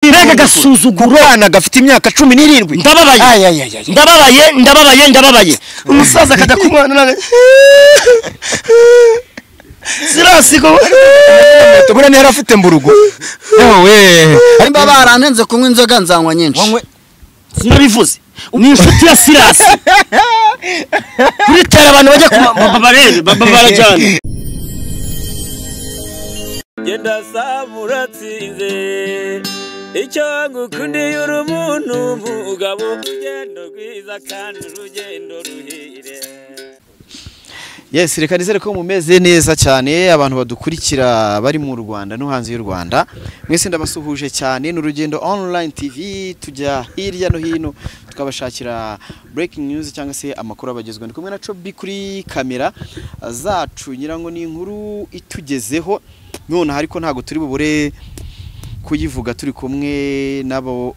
mbega n'irindwi agasuzuguro kana gafite imyaka cumi n'irindwi Ndababaye. Ay, ay, ay, ay. ndababaye ndababaye ndababaye umusaza akajya ku mwana nawe sirasigo tubure ntera afite mburugu yewe nimba baranenze kunywa inzoga nzanywa nyinshi wanywe sinabivuze ni inshuti ya sirasi kuri tere abantu bajya ku ma- ba- barebe ba- ba- barajyana genda saba uratsinze icyo ngukundiye uri umuntu mugabo urugendo rwiza kandi urugendo ruhire yes reka nizere ko mumeze neza cyane abantu badukurikira bari mu rwanda no hanze y'u rwanda mwese ndabasuhuje cyane ni urugendo online tv tujya hirya no hino tukabashakira breaking news cyangwa se amakuru abagezweho ndi kumwe na cobi kuri kamera zacu nyirango ni inkuru itugezeho nonaha ariko ntabwo turi bubure kuyivuga turi kumwe n'abo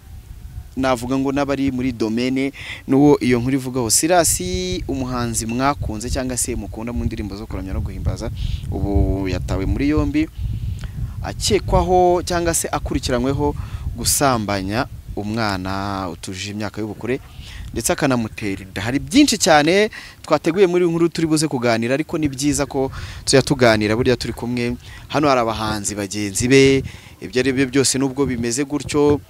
navuga ngo n'abari muri domene n'uwo iyo nkuru ivugaho sirasi umuhanzi mwakunze cyangwa se mukunda mu ndirimbo zo kuramya no guhimbaza ubu yatawe muri yombi akekwaho cyangwa se akurikiranyweho gusambanya umwana utujuje imyaka y'ubukure ndetse akanamutera inda hari byinshi cyane twateguye muri nkuru turi buze kuganira ariko ni byiza ko tujya tuganira burya turi kumwe hano hari abahanzi bagenzi be ibyo ari byo byose nubwo bimeze gutyo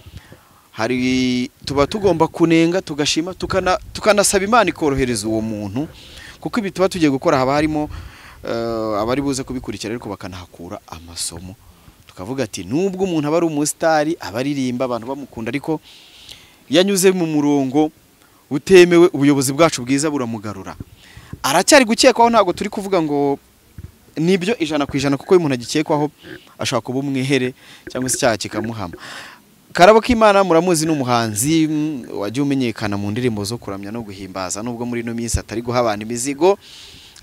hari tuba tugomba kunenga tugashima tukana- tukanasaba imana ikorohereza uwo muntu kuko ibi tuba tugiye gukora haba harimo eh, abari buze kubikurikira ariko bakanahakura amasomo tukavuga ati nubwo umuntu aba ari umusitari aba aririmba abantu bamukunda ariko yanyuze mu murongo utemewe ubuyobozi bwacu bwiza buramugarura aracyari gukekwaho ntabwo turi kuvuga ngo nibyo ijana ku ijana kuko iyo umuntu agikekwaho ashobora kuba umwihere cyangwa se icyaha kikamuhama karabo k'imana muramuzi n'umuhanzi mm, wagiye umenyekana mu ndirimbo zo kuramya no guhimbaza nubwo muri ino minsi atari guha abantu imizigo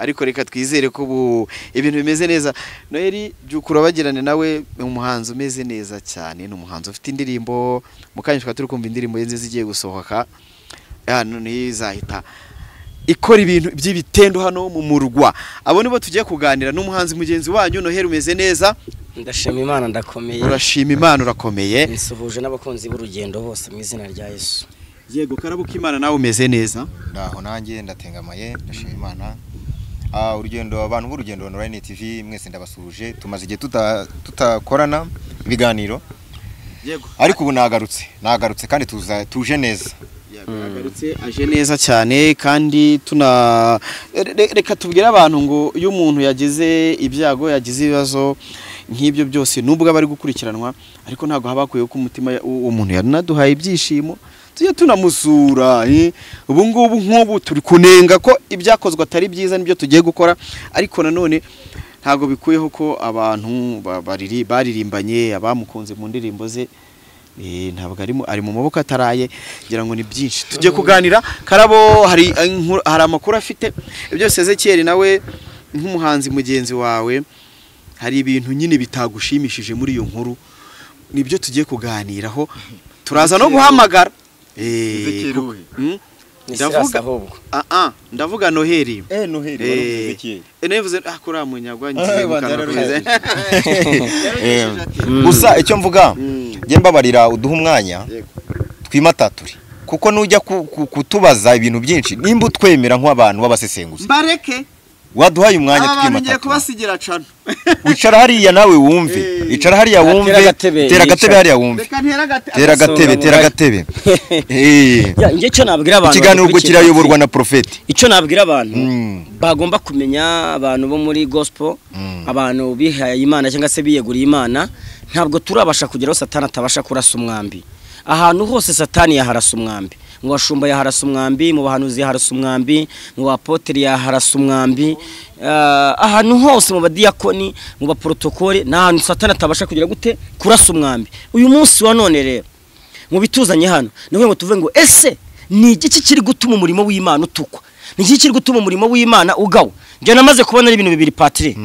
ariko reka twizere ko ubu ibintu bimeze neza noheli byukura bagirane nawe ni umuhanzi umeze neza cyane ni umuhanzi ufite indirimbo mu kanya tukaba turi kumva indirimbo ye nziza igiye gusohoka ya noneho izahita ikora ibintu by'ibitendo hano mu murwa abo nibo tugiye kuganira n'umuhanzi mugenzi wanyu noheli umeze neza ndashima imana ndakomeye urashima imana urakomeye nsuhuje n'abakunzi b'urugendo bose mu izina rya yesu yego karabo k'imana nawe umeze neza ndaho nanjye ndatengamaye ndashima imana Ah, urugendo abantu b'urugendo online tv mwese ndabasuhuje tumaze igihe tuta- tutakorana ibiganiro yego ariko ubu nagarutse nagarutse kandi tuza tuje neza yagarutse aje neza cyane kandi tuna re- re- reka tubwire abantu ngo iyo umuntu yagize ibyago yagize ibibazo nk'ibyo byose nubwo aba ari gukurikiranwa ariko ntabwo haba hakwiye ko umutima ya- uwo muntu yanaduhaye ibyishimo tujye tunamusura eh. ubu ngubu nk'ubu turi kunenga ko ibyakozwe atari byiza nibyo tugiye gukora ariko nanone ntabwo bikuyeho ko abantu ba- bariri- baririmbanye abamukunze mu ndirimbo ze Eh, ntabwo ari mu- ari mu maboko ataraye ngira ngo ni byinshi tujye kuganira karabo hari eh, inkuru- hari amakuru afite ibyo byose Ezekiel nawe nk'umuhanzi mugenzi wawe hari ibintu nyine bitagushimishije muri iyo nkuru nibyo tugiye kuganiraho turaza no guhamagara Eh, Ezekiel ku- we. Hmm? Ni Silas ndavuga ahubwo ah ah ndavuga noheli eh noheli nivuze ah kuriya munyagwa Ah, ngiye banza gukanakuriza gusa icyo mvuga Mm. njye mbabarira uduha umwanya Yego. twimatature kuko nujya ku- ku- kutubaza ibintu byinshi nimba utwemera nk'abantu b'abasesenguzi mbareke waduhaye umwanya aba bantu ngiye twimatature kubasigira cano wicara hariya nawe wumve Eh. icara hariya Atera wumve agatebe, tera agatebe yicara. hariya wumve reka ntera agati tera agatebe Agasohoka tera mu agatebe Eh. Ya, njye icyo nabwira abantu ikiganiro ubwo badukurikira- kirayoborwa na profeti icyo nabwira abantu Mm. bagomba kumenya abantu bo muri gospel abantu bihaye imana cyangwa se biyeguriye imana ntabwo turabasha kugeraho satani atabasha kurasa umwambi ahantu hose satani yaharasa umwambi mu bashumba yaharasa umwambi mu bahanuzi yaharasa umwambi mu bapoteri yaharasa umwambi Ah, ahantu hose mu badiyakoni mu baporotokole ni ahantu satani atabasha kugera gute kurasa umwambi uyu munsi wa none rero mu bituzanye hano niho ngo tuvuge ngo ese ni igiki kiri gutuma umurimo w'imana utukwa ni igiki kiri gutuma umurimo w'imana ugawa njye namaze kubona ari ibintu bibiri patire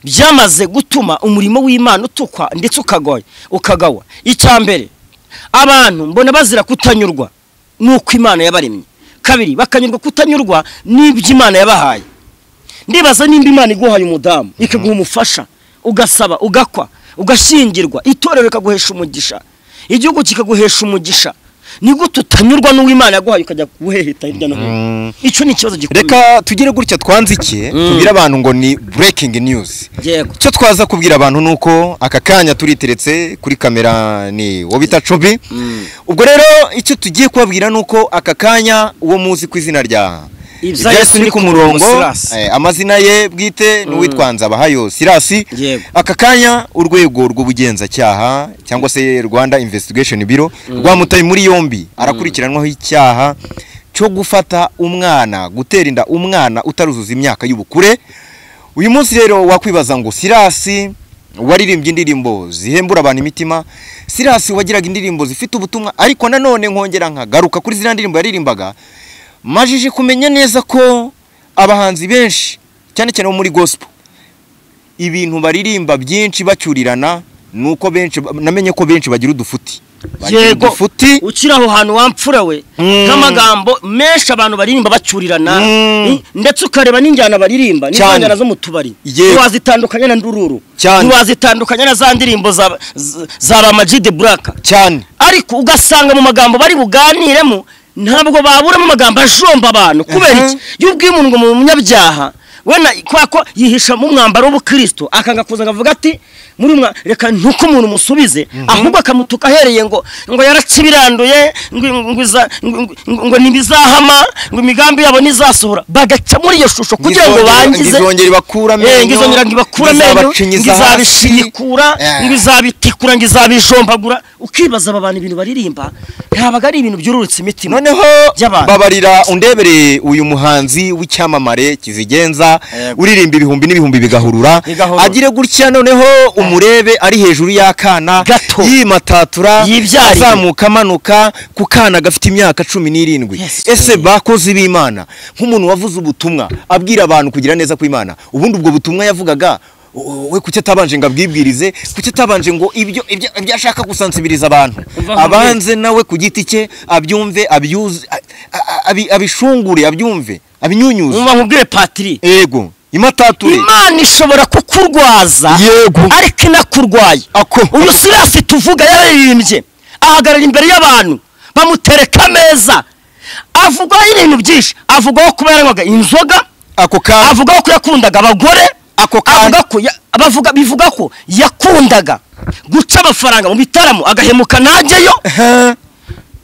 byamaze gutuma umurimo w'imana utukwa ndetse ukagoya ukagawa icya mbere abantu mbona bazira kutanyurwa n'uko imana yabaremye kabiri bakanyurwa kutanyurwa n'ibyo imana yabahaye ndibaza nimba imana iguhaye umudamu ikaguha umufasha ugasaba ugakwa ugashingirwa itorero rikaguhesha umugisha igihugu kikaguhesha umugisha nigute utanyurwa n'uwimana yaguhaye ukajya guheheta hirya no hino Mm. icyo ni ikibazo gikomeye reka tugire gutya twanzike Mm. tubwire abantu ngo ni breaking news yego icyo twaza kubwira abantu ni uko aka kanya turiteretse kuri kamera ni wo bita cobi ubwo rero icyo tugiye kubabwira ni uko aka kanya uwo muzi ku izina rya ibyatsi ni ku murongo Silas. eh, amazina ye bwite ni uwitwa nzabahayo sirasi Yego. aka kanya urwego rw'ubugenzacyaha cyangwa se rwanda investigation biro rwamutaye muri yombi arakurikiranwaho icyaha cyo gufata umwana gutera inda umwana utaruzuza imyaka y'ubukure uyu munsi rero wakwibaza ngo sirasi waririmbye indirimbo zihembura abantu imitima sirasi wagiraga indirimbo zifite ubutumwa ariko nanone nkongera nkagaruka kuri ziriya ndirimbo yaririmbaga majije kumenya neza ko abahanzi benshi cyane cyane bo muri gospel ibintu baririmba byinshi bacyurirana ni uko benshi namenye ko benshi bagira udufuti bagira Yego. udufuti ukiri aho hantu wamfura we Mm. nk'amagambo menshi abantu baririmba bacyurirana Mm. i- ndetse ukareba n'injyana baririmba Cyane. n'injyana zo mu tubari Yego. ntiwazitandukanya na ndururu Cyane. ntiwazitandukanya na za ndirimbo za z- za ba Ama G The Black cyane ariko ugasanga mu magambo bari buganiremo ntabwo baburamo amagambo ajomba abantu kubera iki y'ubwo iyo umuntu ngo mu munyabyaha wena kubera ko yihisha mu mwambaro w'ubukristo akanga kuza akavuga ati muri mwa reka ntuko umuntu musubize ahubwo akamutuka ahereye ngo ngo yarakibiranduye ngo ngo iza- ngo- ngo- ngo ntibizahama ngo imigambi yabo ntizasohora bagaca muri iyo shusho kugira ngo Ngizongera- bangize ngizongere ibakure amenyo, Eh, ngizongera ngo ibakure amenyo ngizabacinyiza hasi. ngizabishinyikura Eh. ngiz izabitikura ngo izabijombagura ukibaza aba bantu ibintu baririmba ntabaga ari ibintu byururutse imitima noneho By'abantu. babarira undebere uyu muhanzi w'icyamamare kizigenza Yego. uririmba ibihumbi n'ibihumbi bigahurura Bigahurura. agire gutya noneho umurebe ari hejuru y'akana Gato. yimatatura Yibyariye. azamuka amanuka ku kana gafite imyaka cumi n'irindwi Yes, ese bakozi b'imana nk'umuntu wavuze ubutumwa abwira abantu kugira neza kw'imana ubundi ubwo butumwa yavugaga "Oh, we kuki atabanje ngo abwibwirize kuki atabanje ngo ibyo ibyo ibyo ashaka gusansibiriza abantu Umva nk'umwe. abanze aze nawe ku giti cye abyumve abyuze a- a- abi- abishungure abyumve abinyunyuze mwumva nkubwire patiri yego imatature imana ishobora kukurwaza Yego. ariko inakurwaye ako uyu sirasi tuvuga yararirimbye ahagarara imbere y'abantu bamutereka ameza avugaho ibintu byinshi avugaho kuba yaranywaga inzoga ako ka avuga ko yakundaga abagore Ako kanya. avuga ko ya- abavuga bivuga ko yakundaga guca amafaranga mu bitaramo agahemuka najyeyo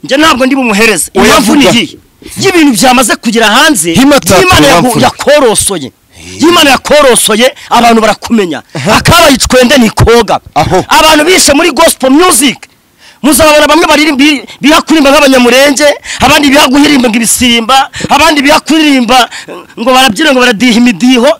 njye ntabwo ndi bumuhereze Oya, impamvu ni vuga. iyi y'ibintu byamaze kugera hanze Himata, y'imana yagu- turamfura. yakorosoye y'imana yakorosoye abantu barakumenya akabaye icwende ni koga Aho. abantu bishe muri gospel music muzababona bamwe baririmba bi- biha kuririmba nk'abanyamurenge abandi biha guhirimba ngo ibisimba abandi biha kuririmba eh, ngo barabyina ngo baradiha imidiho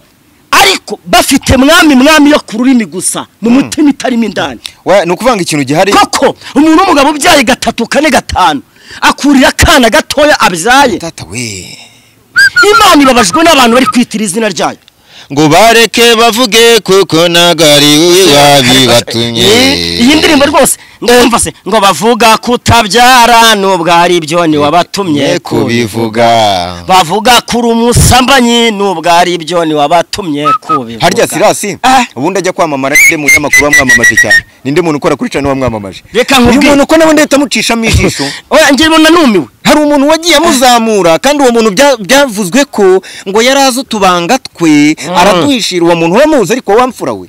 ariko bafite mwami mwami yo ku rurimi gusa mu mutima itarimo indani we ni ukuvuga ngo ikintu gihari koko umuntu w'umugabo ubyaye gatatu kane gatanu akurira akana gatoya abyaye tata we imana ibabajwe n'abantu bari kwitira izina ryayo ngo bareke bavuge kuko ntabwo ari we Eh, iyi ndirimbo rwose ndumva se ngo bavuga kutabyara nubwo ari byo niwabatumye kubivuga bavuga kuri umusambanyi nubwo ari byo niwabatumye kubivuga harya sirasi Ah. ubundi ajya kwamamara ninde mu binyamakuru wamwamamaje cyane ninde muntu ukora kuri cana wamwamamaje Reka uyu nkubwire. muntu ko nawe ndahita amucishamo ijisho oya njye mbona numiwe hari umuntu wagiye amuzamura kandi uwo muntu bya- byavuzwe ko ngo yari azi utubanga twe araduhishira uwo muntu uramuzi ariko wamfura we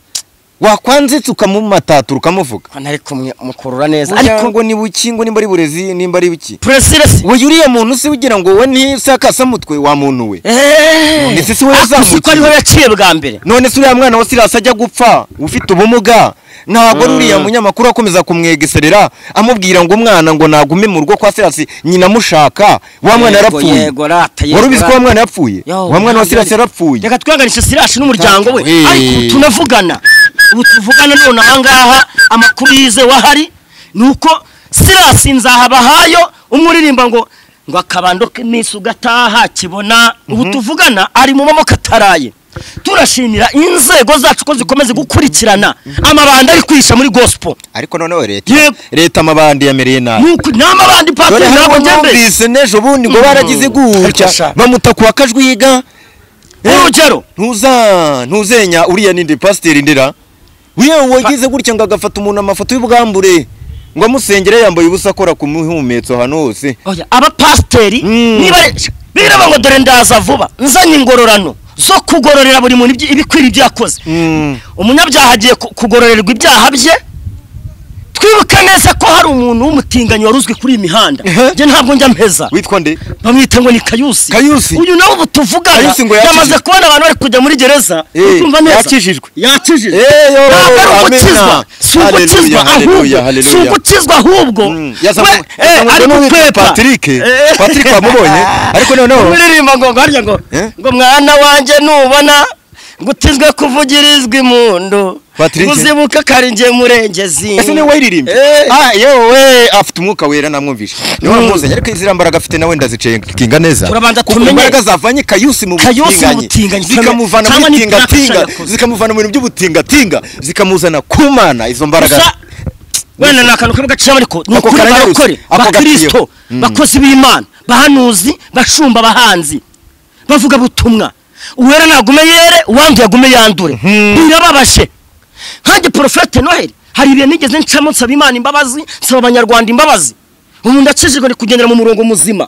wakwanzitse ukamumatatura ukamuvuga ntari kumwe mukurura neza ariko ariko ngo ni buki ngo nimba ari burezi nimba ari buki puresiresi wowe uriya muntu se ugira ngo we ntise akasamutwe wa muntu we eeeeh Ndetse si we yazamutse. ko ariho yaciye bwa mbere none se uriya mwana wa sirasi ajya gupfa ufite ubumuga ntabwo ari uriya munyamakuru akomeza kumwegeserera amubwira ngo umwana ngo nagume mu rugo kwa sirasi nyina amushaka wa mwana Yego, yarapfuye yego, rata, yego, wari ubizi ko wa rata. mwana yapfuye Yo, wa mwana wa sirasi yarapfuye reka twihanganishe sirashi n'umuryango we Hey. ariko ubu tunavugana ubu tuvugana none ahangaha amakuru yizewe ahari ni uko sirasi nzahabahayo umuririmba ngo ngo akabando k'iminsi ugataha kibona ubu tuvugana ari mu maboko ataraye turashimira inzego zacu ko zikomeza gukurikirana amabanda ari kwihisha muri gospel ariko noneho leta Yego. leta amabandi yamereye nabi nuko n'amabandi dore patiri hano ntabwo njye numvise n'ejo bundi ngo baragize Ariko gutya sha. bamuta ku akajwiga urugero ntuza ntuzenya uriya ninde pasiteri ndera wewe wagize gutya ngo agafata umuntu amafoto y'ubwambure ngo amusengere yambaye ubusa akora ku muhumetso ahantu hose oya abapasiteri Mm. niba biraba ngo dore ndaza vuba nzanye ingororano zo kugororera buri muntu ibyi- ibikwiriye ibyo yakoze Mm. umunyabyaha agiye ku- kugororerwa ibyaha bye twibuke neza ko hari umuntu w'umutinganyi wari uzwi kuri iyi mihanda njye ntabwo njya mpeza witwa nde bamwita ngo ni kayusi Kayusi. uyu nawe ubu tuvugana Kayusi ngo yakijijwe. yamaze kubona abantu bari kujya muri gereza Eh, ukumva neza yakijijwe. yakijijwe Eh, yo, ntabwo ari amena. ugukizwa si ugukizwa Haleluya, haleluya, ahubwo haleluya. si ugukizwa ahubwo we eh, ari ari gukwepa patrick Eh. patrick wamubonye ariko noneho umuririmba ngo harya ngo Eh? ngo mwana wanjye nubona ngutizwe kuvugirizwa impundu Patrick. uzibuke ko ari njye murengezi ese niwe wayiririmbye Eh. ah yewe afite umwuka wera namwumvisha niwe namuzanye ariko iziriya mbaraga afite nawe ndazicenga neza Turabanza kuko tumenye- imbaraga zavanye kayusi mu Kayusi mu butinganyi butinganyi, zikamuvana cyangwa mu ni tingatinga Nakashi yakoze. zikamuvana mu bintu by'ubutingatinga zikamuzana ku mana izo mbaraga gusa wenda ni akantu kamwe gaciye ariko ni Ako ukuri karanyarutse, barokore ako bakirisito gaciyeho. Mm. bakozi b'imana bahanuzi bashumba abahanzi bavuga butumwa uwera nagume yere uwanduye agume yandure birababaje nkanjye porofete noheli hari ibintu nigeze ncamo nsaba imana imbabazi nsaba abanyarwanda imbabazi ubu ndacishijwe ni kugendera mu murongo muzima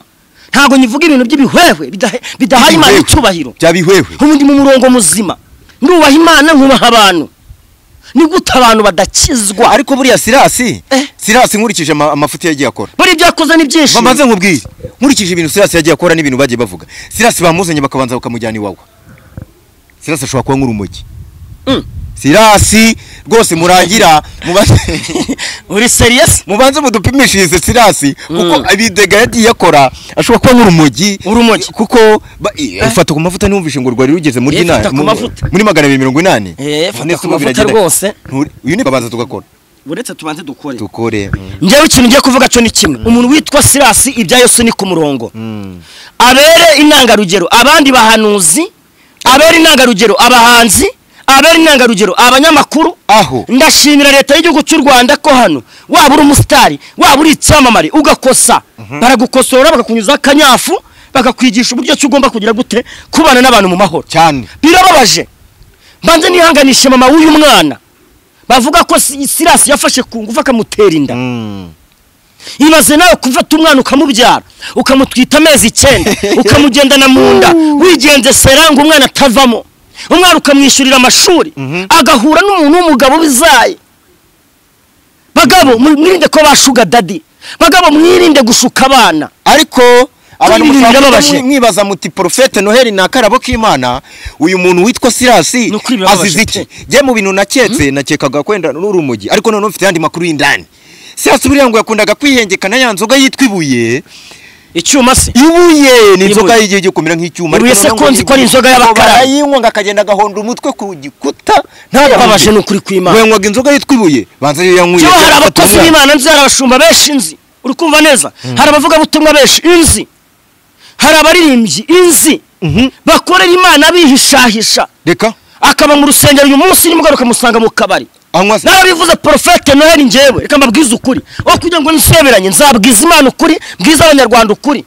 ntabwo nyivuga ibintu by'ibihwehwe bidahe- bidahaye imana icyubahiro byabihwewe ubu ndi mu murongo muzima nubaha imana nkubaha abantu ni gute abantu badakizwa ariko buriya sirasi Eh. sirasi nkurikije ama- amafuti yagiye akora bari ibyakoze ni byinshi bamaze nkubwire nkurikije ibintu sirasi yagiye akora n'ibintu bagiye bavuga sirasi bamuzanye bakabanza bakamujyana iwawa sirasi ashobora kuba nk'urumogi Mm. sirasi rwose murangira muba- uri seriyesi mubanze mudupimishirize sirasi kuko ibidega yagiye akora ashobora kuba nk'urumogi Urumogi. kuko ba- i- fata ku mavuta ntiwumvishe ngo rwari rugeze muri Eh, inani fata ku mu- mavuta. muri magana abiri mirongo inani Eh, fata None se ku ubu mavuta biragenda- rwose. Nturi- uyu ni babanza tugakora uretse tubanze dukore dukore njyewe ikintu ngiye kuvuga cyo ni kimwe umuntu witwa sirasi ibya yose ni ku murongo abere intangarugero abandi bahanuzi abere intangarugero abahanzi abere intangarugero abanyamakuru Aho. ndashimira leta y'igihugu cy'u rwanda ko hano waba uri umusitari waba uri icyamamare ugakosa baragukosora bakakunyuzaho akanyafu bakakwigisha uburyo ki ugomba kugira gute kubana n'abantu mu mahoro cyane birababaje mbanze nihanganishe mama w'uyu mwana bavuga ko Si- sirasi yafashe ku ngufu akamutera inda Mm. ibaze nawe kufata umwana ukamubyara ukamutwita amezi icyenda ukamugendana mu nda wigendesera ngo umwana atavamo umwana ukamwishyurira amashuri agahura n'umuntu w'umugabo bizaye bagabo mu- mwirinde ko bashuga dadi bagabo mwirinde gushuka abana ariko abantu ibintu mushaka birababaje. kuba mwi- mwibaza muti porofete noheli ni akarabo k'imana uyu muntu witwa sirasi Ni ukuri birababaje azize pe. iki njye mu bintu naketse nakekaga kwenda n'urumogi ariko noneho mfite andi makuru y'indani sirasi buriya ngo yakundaga kwihengekana ya nzoga yitwa ibuye icyuma se ibuye ni inzoga Ibuye. y'igihe cyo kumera nk'icyuma Ibuye se ko nzi ko ari inzoga y'abakarani. barayinywa ngo akagenda agahonda umutwe ku gikuta birababaje ni ukuri kw'imana yanywaga inzoga yitwa ibuye banza iyo yanyweye Cyo hari afata abakozi umwana. b'Imana nzi hari abashumba benshi nzi uri kumva neza hari abavugabutumwa benshi inzi hari abaririmbyi inzi bakorera Imana bihishahisha reka akaba mu rusengero uyu munsi nimugoroka ukamusanga mu kabari anywa se narabivuze porofete noheli njyewe reka mbabwize ukuri aho kugira ngo nseberanye nzabwiza imana ukuri bwiza abanyarwanda ukuri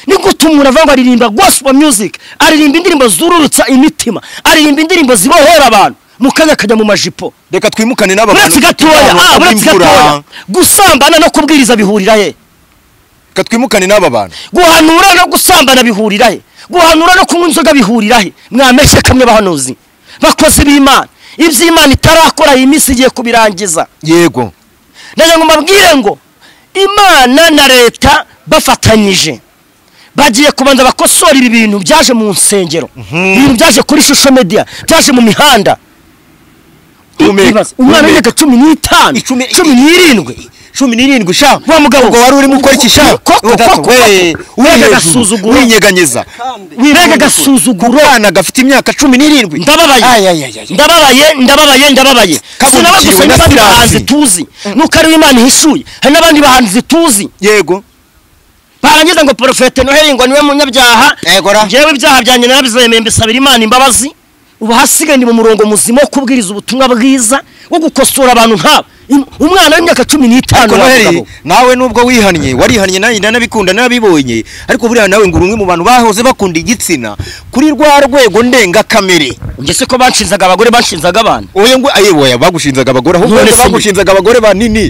ni gute umuntu avuga ngo aririmba gospel music aririmba indirimbo zururutsa imitima aririmba indirimbo zibohera abantu mu kanya akajya mu majipo reka twimukane n'aba bantu uretse gatoya ah, bafite abana uretse b'imvura. gatoya gusambana no kubwiriza bihurira he reka twimukane n'aba bantu guhanura no gusambana bihurira he guhanura no kunywa inzoga bihurira he mwameshe kamwe bahanuzi bakozi b'imana iby'imana itarakora iyi minsi igiye kubirangiza yego ndagira ngo mbabwire ngo imana na leta bafatanyije bagiye kubanza bakosora ibi bintu byaje mu nsengero ibintu byaje kuri shusho media byaje mu mihanda Humeka, Ibaze, umwana humeka. w'imyaka cumi n'itanu Icumi- cumi n'irindwi cumi n'irindwi sha wa mugabo ubwo wari urimo ukora iki Ko- sha ko- ko- Data, ko- ko- we, ko- uri hejuru, agasuzuguro. winyeganyeza mbega ku agasuzuguro bana gafite imyaka cumi n'irindwi Ay, ay, ay, ndababaye ay. ndababaye ndababaye ndababaye Kabukiwe sinawe gusa na n'abandi Sirasi. bahanzi tuzi nuko ari imana ihishuye hari n'abandi bahanzi tuzi yego barangiza ngo porofete noheli ngo niwe munyabyaha Yego ra. ngewe ibyaha byanjye narabizemeye mbisabira imana imbabazi ubu hasigaye ni mu murongo muzima wo kubwiriza ubutumwa bwiza wo gukosora abantu nkabo Im- umwana w'imyaka cumi n'itanu ariko noheli w'abagabo. nawe nubwo wihannye warihannye nanjye nanabikunda narabibonye ariko buriya nawe ngo uri umwe mu bantu bahoze bakunda igitsina kuri rwa rwego ndengakamere njye se ko banshinzaga abagore banshinzaga abana oya ngo aye oya bagushinzaga abagore ahubwo None ngo si mbi. bagushinzaga abagore banini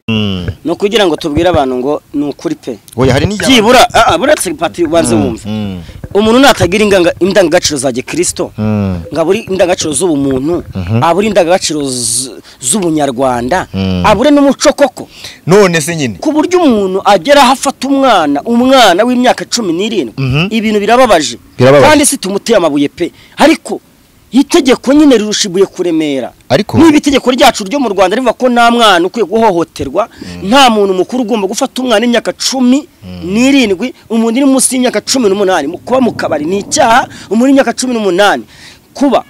ni ukugira ngo tubwire abantu ngo ni ukuri pe oya hari n'ijya byibura ah, ah, buretse pati ubanze wumva umuntu natagira inganga- indangagaciro za gikristo ngo abure indangagaciro z'ubumuntu abure indangagaciro z- z'ubunyarwanda abure n'umuco koko none se nyine ku buryo umuntu agera aho afata umwana umwana w'imyaka cumi n'irindwi ibintu birababaje Birababaje. kandi si tumuteye amabuye pe ariko itegeko nyine rirusha ibuye kuremera Ariko- niba itegeko ryacu ryo mu rwanda rivuga ko nta mwana ukwiye guhohoterwa nta muntu mukuru ugomba gufata umwana w'imyaka cumi n'irindwi umuntu uri munsi y'imyaka cumi n'umunani mu- kuba mu kabari ni icyaha umuntu w'imyaka cumi n'umunani kuba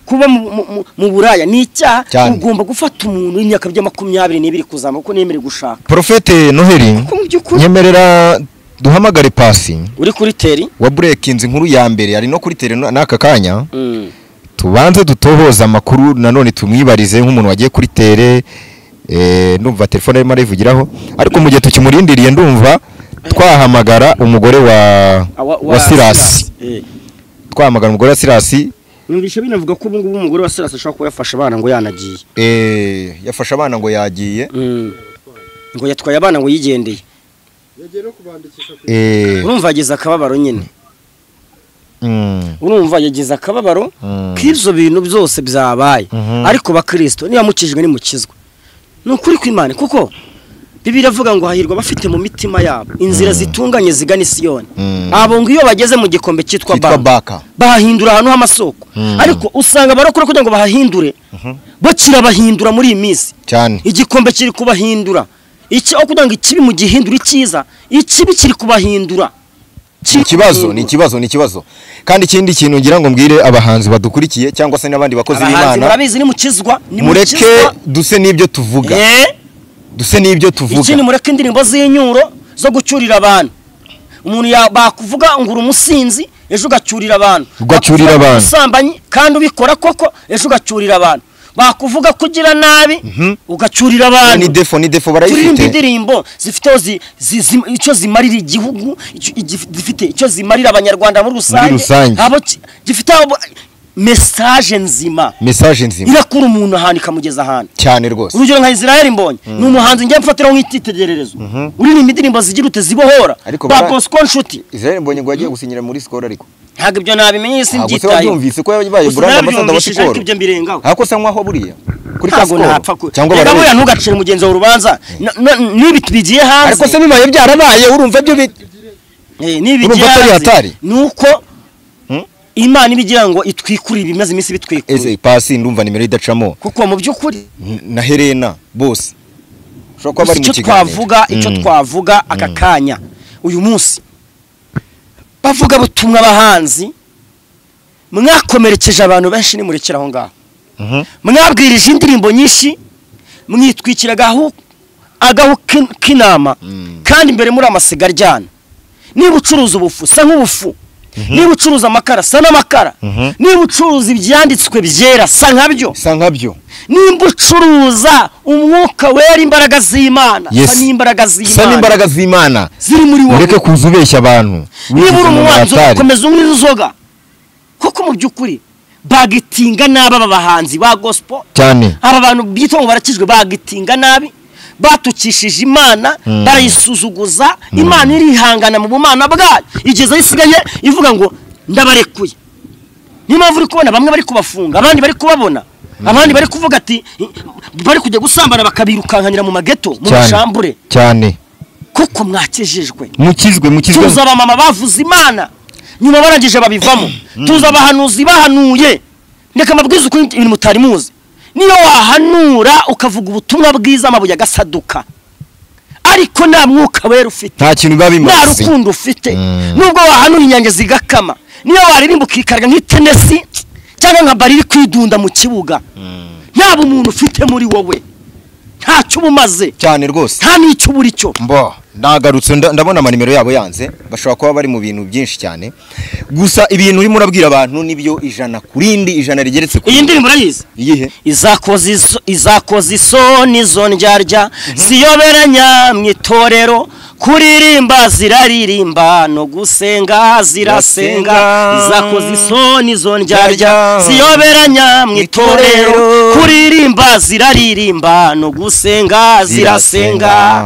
kuba mu- mu- mu- mu buraya ni icyaha Cyane. ugomba gufata umuntu w'imyaka bya makumyabiri n'ibiri kuzamuka kuko nemerewe gushaka porofete noheli ko mu by'ukuri nyemerera duhamagare pasi uri kuri teri wa burekinzi inkuru ya mbere ari no kuri tere n'aka kanya tubanze dutohoza amakuru nanone tumwibarize nk'umuntu wagiye kuri tere eh, ndumva telefone arimo arivugiraho ariko mu gihe tukimurindiriye ndumva twahamagara umugore wa wa sirasi twahamagara umugore wa sirasi numvise binavuga ko ubungubu umugore wa sirasi ashobora kuba yafashe abana ngo yanagiye eh, yafashe abana ngo yagiye ngo yatwaye abana ngo yigendeye eh, urumva yagize akababaro nyine mm, urumva yagize akababaro Mm. k'ibyo bintu byose byabaye Mhm. ariko bakirisito niba mukijwe nimukizwa ni ukuri kw'imana kuko bibiri avuga ngo hahirwa bafite mu mitima yabo inzira zitunganye zigana isiyoni Mm. abo ngo iyo bageze mu gikombe cyitwa kitwa bamba baka bahahindura ahantu h'amasoko ariko usanga abarokora kugira ngo bahahindure bo kirabahindura muri iyi minsi cyane igikombe kiri kubahindura iki aho kugira ngo ikibi mu gihindura icyiza ikibi kiri kubahindura Ni ikibazo ni ikibazo ni ikibazo kandi ikindi kintu ngira ngo mbwire abahanzi badukurikiye cyangwa se n'abandi bakozi abahanzi b'imana murabizi ni mukizwa ni mureke mukizwa duse n'ibyo tuvuga Eh, duse n'ibyo tuvuga ikindi mureke indirimbo z'inyuro zo gucyurira abantu umuntu ya- bakuvuga ngo uri umusinzi ejo ugacyurira abantu Ugacyurira Bakuvuga ngo abantu. ubusambanyi kandi ubikora koko ejo ugacyurira abantu bakuvuga kugira nabi ugacyurira ni abantu defo ni defo turirimba barayifite indirimbo zifite aho zi- zi- zi- icyo zimarira igihugu icyo- igi- zifite icyo zimarira abanyarwanda muri rusange rusange. abo ki- gifite abo- mesaje nzima mesaje nzima irakura umuntu ahantu ikamugeza ahantu cyane rwose urugero nka israel mbonye ni umuhanzi njye mfatiraho nk'icyitegererezo uririmba indirimbo zigira ute zibohora Ariko ba bara- bosco nshuti Israel Mbonyi ngo yagiye gusinyira muri Skol ariko ntabwo ibyo nabimenye isi ntabwo se mbyitayeho wabyumvise ko yabaye Gusa brand ambassador wa narabyumvishije, Skol ariko ibyo mbirengaho ntako se nkwaho buriya kuri ka ntabwo Skol ntapfa ku cyangwa reka buriya barabeshya ntugacire mugenzi wawe urubanza Na- na- n'ibi bigiye hanze ariko se bibaye byarabaye urumva ibyo bi- Eh, nibi Urumva ko ari hatari? nuko imana iba igira ngo itwikurire ibimaze iminsi bitwikurira Ese pasi ndumva nimero idacamo kuko mu by'ukuri na Helena bose gusa ushobora kuba bari mu icyo kiganiro twavuga icyo Mm. twavuga aka kanya uyu munsi bavuga butumwa abahanzi mwakomerekeje abantu benshi nimurekera aho ngaho Mhm. mwabwirije indirimbo nyinshi mwitwikira agahu agahu k'in- k'inama kandi imbere muri amasiga aryana niba ucuruza ubufu sa nk'ubufu niba ucuruza amakara sa n'amakara niba ucuruza ibyanditswe byera sa nkabyo bisa nkabyo nimba ucuruza umwuka wera imbaraga z'imana Yes. sa n'imbaraga bisa z'imana n'imbaraga z'imana ziri muri wowe ureke kuza ubeshya abantu niba uri umuwanzi atari ugakomeza unywa inzoga kuko mu by'ukuri bagitinga nabi aba bahanzi ba gospel cyane aba bantu byitwa ngo barakijwe bagitinga nabi batukishije imana barayisuzuguza imana irihangana mu bumana bwayo igeze aho isigaye ivuga ngo ndabarekuye niyo mpamvu uri kubona bamwe bari kubafunga abandi bari kubabona abandi bari kuvuga ati bari kujya gusambana bakabirukankanyira mu mageto mu cyane mashambure cyane kuko mwakejejwe mukizwe mukizwe tuzi abamama bavuze imana nyuma barangije babivamo tuzi abahanuzi bahanuye ndeka amabwiriza uko ibintu mutari muzi niyo wahanura ukavuga ubutumwa bwiza amabuye agasaduka ariko nta mwuka wera ufite nta kintu biba nta bimaze rukundo ufite Mm. nubwo wahanura inyange zigakama niyo waririmba ukikarga nk'itenesi cyangwa nka bari iri kwidunda mu kibuga nta bumuntu ufite muri wowe ntacyo uba umaze cyane rwose nta n'icyo ubura icyo mbo nagarutse nda- ndabona amanimero yabo yanze bashobora kuba bari mu bintu byinshi cyane gusa ibintu urimo urabwira abantu nibyo ijana ku rindi ijana rigeretse ku iyi rindi ndirimbo urayizi iyihe izakoze iso- izakoze isoni zondyarya siyoberanya mu itorero kuririmba ziraririmba no gusenga zirasenga Zirasenga. izakoze isoni zondyarya Ndyarya. siyoberanya mu itorero Itorero. kuririmba ziraririmba no gusenga zirasenga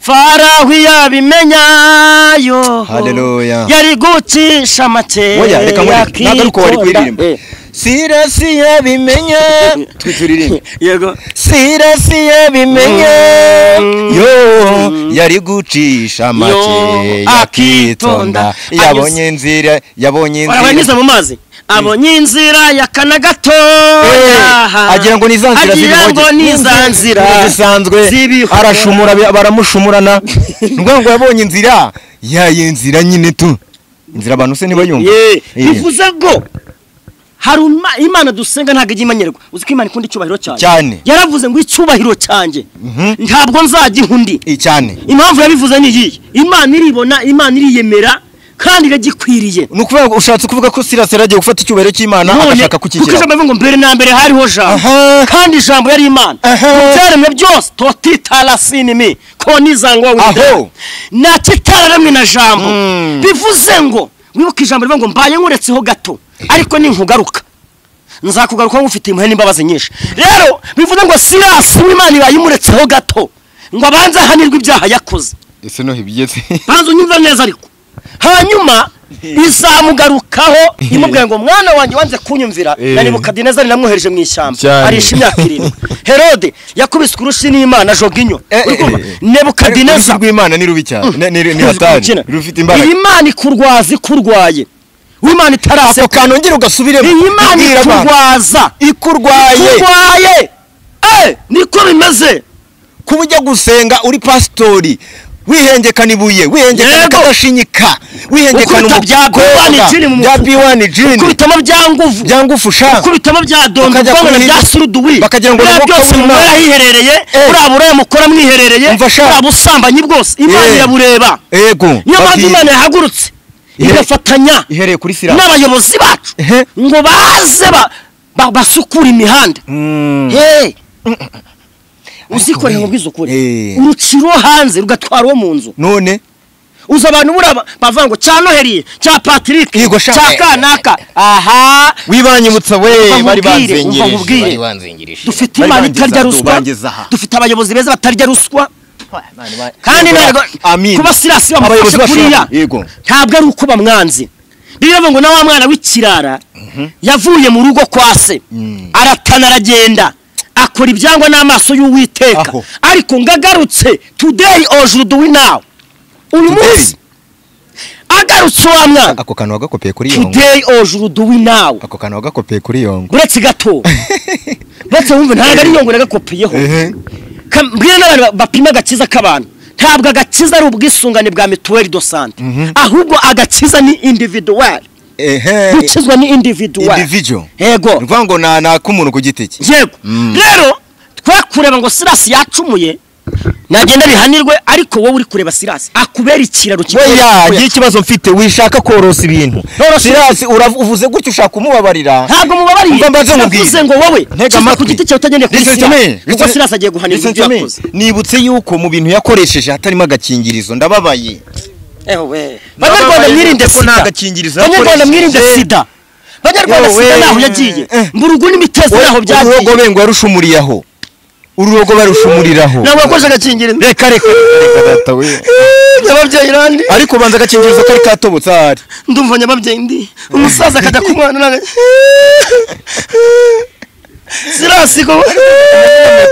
faraho yabimenyayo Haleluya. yari gucisha make Oya, reka nkwereke. Nagaruka wari kuririmba. sirasiye bimenya twituririmbe yego sirasiye bimenya Mm. yo yari gucisha make Yo, akitonda akitonda. yabonye inzira yabonye barabanyuze inzira mu mazi abonye inzira ya kana Eh, gatoya agira ngo ni za nzira agira z'ibihome. ngo ni za nzira zisanzwe z'ibihome. arashumura bi- baramushumurana ni ukuvuga ngo yabonye inzira yayi nzira nyine tu inzira abantu se ntibayumva Ye, Eh. bivuze ngo hari uma- imana dusenga ntabwo ijya imenyerwa uzi ko imana ikunda icyubahiro cyanjye Cyane. yaravuze ngo icyubahiro cyanjye ntabwo nzagiha undi Eh, cyane impamvu yabivuze ni iyi imana iribona imana iriyemera kandi iragikwiriye ni ukuvuga ngo ushatse kuvuga ko sirasi yaragiye gufata icyubahiro cy'imana agashaka kuko kukikira ijambo rivuga ngo mbere na mbere hariho jambo Aha. kandi ijambo yari imana Aha. mu byaremwe byose totitarasinimi ko nizangwa Aho. nta kitararemwe na jambo Mm. bivuze ngo wibuke ijambo rivuga ngo mbaye nkuretseho gato ariko ninkugaruka nzakugaruka ngufitiye impuhwe n'imbabazi nyinshi rero bivuze ngo sirasi w'imana ibaye imuretseho gato ngo abanze ahanirwe ibyaha yakoze ese no hibigeze banza unyumva neza ariko hanyuma izamugarukaho imubwira ngo mwana wanjye wanze kunyumvira Eh. nanibuka dinezari namwohereje mu ishyamba Cyane. arisha imyaka irindwi herode yakubise urushi n'imana ajoga inyo Eh, eh, Urumva? eh. nebukadineza urugi rw'imana ni rubi cyane ni- ni ni hatari Ukina. rufite imbaraga iyi mana ikurwaza ikurwaye uw'imana ako itaraseka kantu ongera ugasubiremo iyi mana Ubwira abantu. ikurwaza ikurwaye ikurwaye Eh, niko bimeze kuba ujya gusenga uri pasitori wihengekana ibuye wihengekana Yego. agashinyika wihengekana Ukubita bya B1 jini mu bya mufuka. biwani jini kubitamo bya nguvu byangufu sha kubitamo bya dondo Bakajya ubwonko kuri- bya suruduwi bakagira ngo buriya ni umwuka byose w'Imana. mumara hiherereye Eh. buriya buraya mukora mwiherereye Umva sha. buriya busambanyi bwose imana Eh. irabureba yego niyo mpamvu bati- imana yahagurutse Ihe- igafatanya ihereye kuri sira n'abayobozi bacu Ehe. ngo baze ba- ba- basukure imihanda Hey! uzikorewe ngo bw'isukure Eh. uruciro hanze rugatwara uwo mu nzu none uzi abantu buriya ba- bavuga ngo cya noheri cya patrick Yego, sha. cya kanaka aha wibanyibutsa we Umva bari nkubwire, umva banzengereje nkubwire. bari banzengereje dufite Bari imana bangezaha, itarya ruswa bangezaha. dufite abayobozi beza batarya ruswa kandi Yego, ntabwo amin. kuba sirasi bamufashe Abayobozi kuriya bashobora- yego. ntabwo ari uko bamwanze biriya ngo na wa mwana w'ikirara yavuye mu rugo kwa se aratana aragenda akora ibyangwa n'amaso y'uwiteka Aho. ariko ngo agarutse today ojuru duwi nawe uyu Today. munsi agarutse wa mwana ako kantu wagakopeye kuri yongo today ojuru duwi nawe ako kantu wagakopeye kuri yongo uretse gato uretse wumva ntabwo ari yongera agakopeyeho ehe Kam- mbwira n'abantu bapima agakiza k'abantu ntabwo agakiza ari ubwisungane bwa mituweli do sante ahubwo agakiza ni individuwari ehe gukizwa ni individuwari individual yego ni ukuvuga ngo na na k'umuntu ku giti cye yego rero twe kureba ngo sirasi yacumuye nagenda bihanirwe ariko wowe uri kureba sirasi akubera ikiraro weya kigoye. ngira ikibazo mfite wishaka korosa ibintu Norosa sirasi urav- uvuze gutyo ushaka kumubabarira ntabwo mubabariye Umva mbanze nkubwire. navuze ngo wowe Ntega kiza ku amatwi. giti cyawe utagendeye kuri Listen to me. sirasi kuko Listen- sirasi agiye guhanirwa Listen ibyo to me. yakoze nibutse yuko mu bintu yakoresheje hatarimo agakingirizo ndababaye Ewe. banyarwanda Ndababaye mwirinde ko nta sida gakingirizo banyarwanda mwirinde yakoresheje. sida banyarwanda Yewe. sida naho yagiye Eh. mburugu n'imitezi naho uruhogo byagiye bengo yarushumuriyeho uruhogo barushumuriraho ntabwo wakoresha agakingirizo reka reka reka data we nyababyeyi randi ariko ubanza agakingirizo kari katobotse ahari ndumva nyababyeyi ndi umusaza akajya ku mwana nanga sirasigo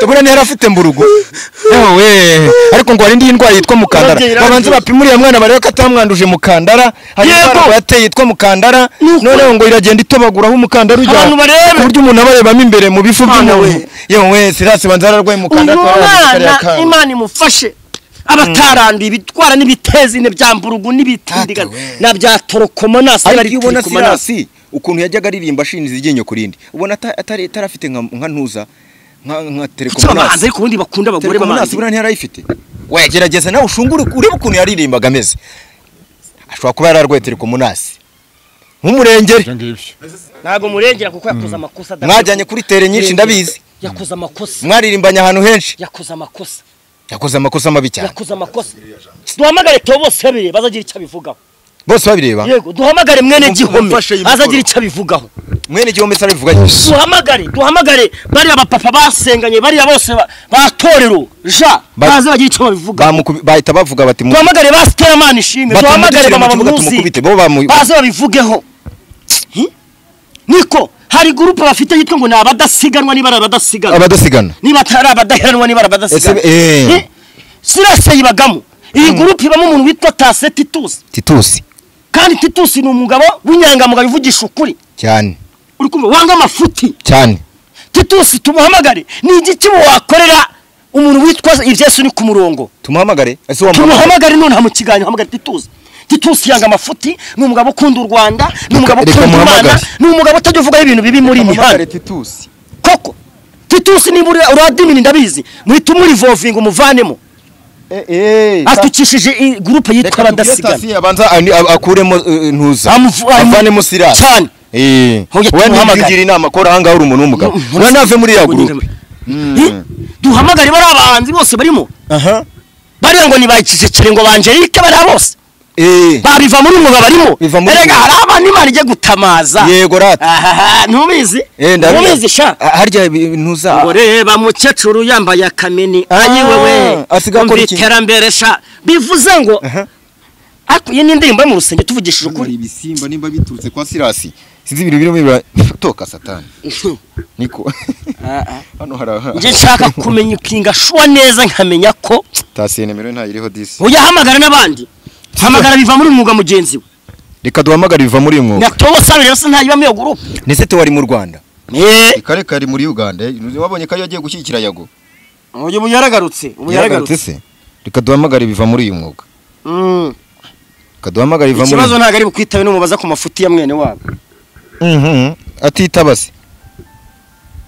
buriya ntiyari afite mburugu yewe ariko ngo hari indi ndwara yitwa mukandara Ababyeyi babanza barangiza. bapima uriya mwana barebe ko atamwanduje mukandara hari Yego. indwara ngo yateye yitwa mukandara Ni ukuri. noneho ngo iragenda itobagura aho umukandara ujya Abantu barebe. ku buryo umuntu aba arebamo imbere mu bifu Mwana by'umuntu yewe sirasi banza yararwaye uyu mukandara mwana imana imufashe abataranduye ibitwara n'ibitezi ine bya mburugu n'ibitindi na bya torokomo nasi ariko iyo ubona sirasi ukuntu yajyaga aririmba ashinze iryinyo ku rindi ubona ata- atari atarafite nka nka ntuza nka nka kuki abahanzi telekomunasi ariko ubundi bakunda abagore telekomunasi b'abanzi buriya ntiyari ayifite wagerageza nawe ushungure urebe ukuntu yaririmbaga ameze ashobora kuba yararwetera ku munasi nk'umurengeri ibyo ngibyo ntabwo murengera kuko yakoze amakosa adakwiye mwajyanye kuri tere nyinshi ndabizi yakoze amakosa mwaririmbanye ahantu henshi yakoze amakosa yakoze amakosa mabi cyane yakoze amakosa duhamagare to bose babiri bazagira icyo abivugaho bose babireba yego duhamagare mwene Mumfashe gihome iyi mikoro. azagira icyo abivugaho mwene igihombe se abivuga duhamagare duhamagare bariya bapapa basenganye bariya bose ba- batorero ja Ba- baze bagire icyo babivuga Bamukubi- bahita bavuga bati mu- duhamagare ba siteramani ishimwe duhamagare batumudukire mu mama kibuga bamuzi tumukubite bo bamu baze babivugeho Hi? niko hari gurupe bafite yitwa ngo ni abadasiganwa niba ari abadasigana abadasigana niba atari abadaheranwa niba ari abadasigana Ese- eh. Hi? sirase yibagamo iyi gurupe ibamo umuntu witwa tase titusi titusi kandi titusi ni umugabo w'inyangamugayo uvugisha ukuri cyane uri kumva wanga amafuti cyane titusi tumuhamagare ni igiki wakorera umuntu witwa ibyesu ni ku murongo tumuhamagare ese wa tumuhamagare nonaha mu kiganiro hamagara titusi titusi yanga amafuti ni umugabo ukunda u rwanda ni umugabo reka ukunda imana muhamagare. ni umugabo utajya uvugaho ibintu bibi muri iyi mihanda titusi koko titusi niba uri- uradimini ndabizi muhita umurivovinga umuvanemo atukishije i- gurupe yitwa abadasigana tasi abanza ani- a- akuremo eh, ntuza Amuvu- avanemo sirasi cyane eh Ntujye wowe tumuhamagare. ntugira inama ko urahanga uri umuntu w'umugabo none nave muri ya gurupe Eh, duhamagare bari abahanzi bose barimo aha bariya ngo ntibakicecere ngo bangelike bariya bose eh babiva muri umwuga barimo Biva muri erega hari abantu imana ijya gutamaza yego rata ahaha ntubizi eh ndabizi ntubizi sha Ah, harya ibi- ntuza ngo reba mukecuru yambaye akamini Ah, ayiwewe asigaye akora iki? iterambere sha bivuze ngo Aha. ariko iyi ni indirimbo yo mu rusenge tuvugishije ukuri ibisimba nimba biturutse kwa sirasi sinzi ibintu birimo bira toka satani niko hano hari njye nshaka kumenya ukinga shuwa neza nkamenya ko tasiye nimero ntayo iriho disi ujya ahamagara n'abandi hamagara biva muri umwuga mugenzi we reka duhamagare biva muri uyu mwuga nyatobo sabiri yose ntayibamo iyo gurupe ndetse tuwari mu rwanda eee kare kari muri uganda wabonye ko yagiye gushyigikira yago uyu ubu yaragarutse ubu yaragarutse se reka duhamagare biva muri uyu mwuga Mm. reka duhamagare biva muri ikibazo ntabwo ari bukwitabe n'umubaza ku mafuti ya mwene wabo Mhm, atitaba se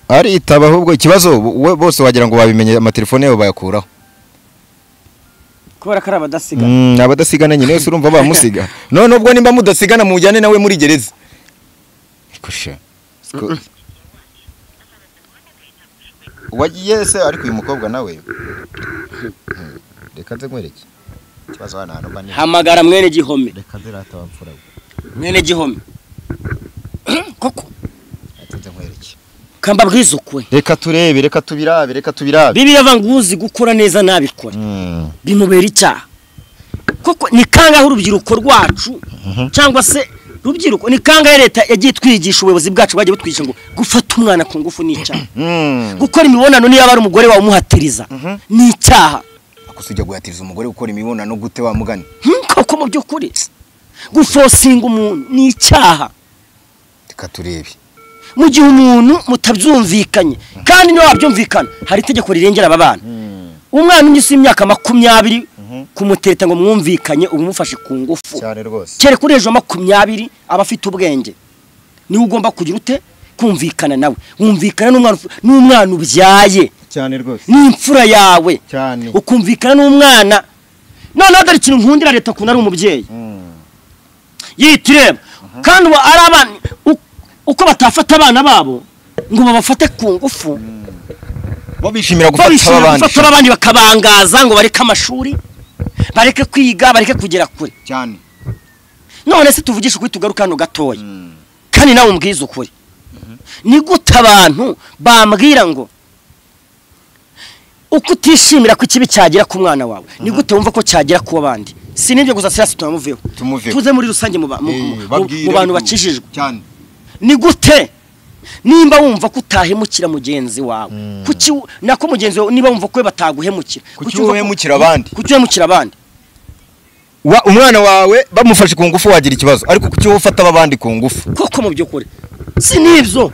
aritaba ahubwo ikibazo we- bose wagira ngo babimenye amatelefone yabo bayakuraho kubera ko ari abadasigana Mm, abadasigana nyine wese urumva bamusiga none ubwo nimba mudasigana mujyane nawe muri gereza Ariko sha, siko- wagiye se ariko uyu mukobwa nawe Mm, reka nze nkwereke ikibazo hano hantu mba ni hamagara mwene gihome reka nze rata wapfura we. mwene gihome koko Reka nze nkwereke kamba bwiza ukwe reka turebe reka tubirabe reka tubirabe bibiliya avuga ngo uzi gukora neza nabikora Mm, bimubera icyaha koko ni kangahe urubyiruko rwacu cyangwa se rubyiruko ni kangahe leta yagiye itwigisha ubuyobozi bwacu bwagiye butwigisha ngo gufata umwana ku ngufu ni icyaha mm. gukora imibonano niyo yaba ari umugore wawe umuhatiriza ni icyaha gusa ujya guhatiriza umugore gukora imibonano gute wa mugani Hmm, koko mu by'ukuri gufosinga umuntu ni icyaha reka turebe mu gihe umuntu mutabyumvikanye kandi niba wabyumvikana hari itegeko rirengera aba bana umwana ugeze imyaka makumyabiri kumuteta ngo mwumvikanye uba umufashe ku ngufu cyane rwose kereka uri hejuru ya makumyabiri aba afite ubwenge niwe ugomba kugira ute kumvikana nawe wumvikana n'umwana uf- n'umwana ubyaye cyane rwose n'imfura yawe cyane ukumvikana n'umwana noneho dore ikintu nkundira leta ukuntu ari umubyeyi yita ireba kandi ubu ari abana u- uko batafata abana babo ngo babafate ku ngufu bo bishimira gufata babishimira abandi gufata abandi bakabangaza ngo bareke amashuri bareke kwiga bareke kugera kure cyane none se tuvugishe ukuri tugaruka hano gatoya kandi nawe umbwiza ukuri ni gute abantu bambwira ngo uko utishimira ko ikibi cyagera ku mwana wawe ni gute wumva ko cyagera ku bandi si n'ibyo gusa sirasi turamuveho Tumuveho. tuze muri rusange mu ba- mu- mu- mu bantu bakijijwe cyane ni gute nimba wumva ko utahemukira mugenzi wawe kuki wu- nako mugenzi wawe niba wumva ko we bataguhemukira Kuki wumva ko- wohemukira abandi? kuki uhemukira abandi wa umwana wawe bamufashe ku ngufu wagira ikibazo ariko kuki wowe ufata abandi ku ngufu koko mu by'ukuri si n'ibyo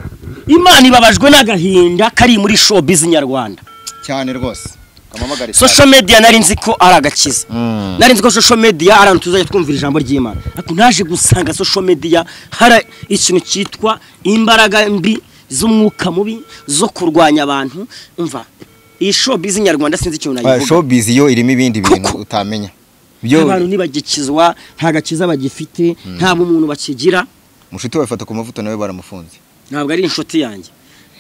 imana ibabajwe n'agahinda kari muri showbiz nyarwanda cyane rwose kamamagare social media nari nzi ko ari agakiza Mm. nari nzi ko social media ari ahantu tuzajya twumvira ijambo ry'imana ariko naje gusanga social media hari ikintu cyitwa imbaraga mbi z'umwuka mubi zo kurwanya abantu umva iyi showbiz nyarwanda sinzi ikintu Ah, nayivuga showbiz yo irimo ibindi bintu utamenya byo abantu ntibagikizwa nta gakiza bagifite ntabwo umuntu bakigira mushuti wawe fata ku mavuta nawe baramufunze ntabwo ari inshuti yanjye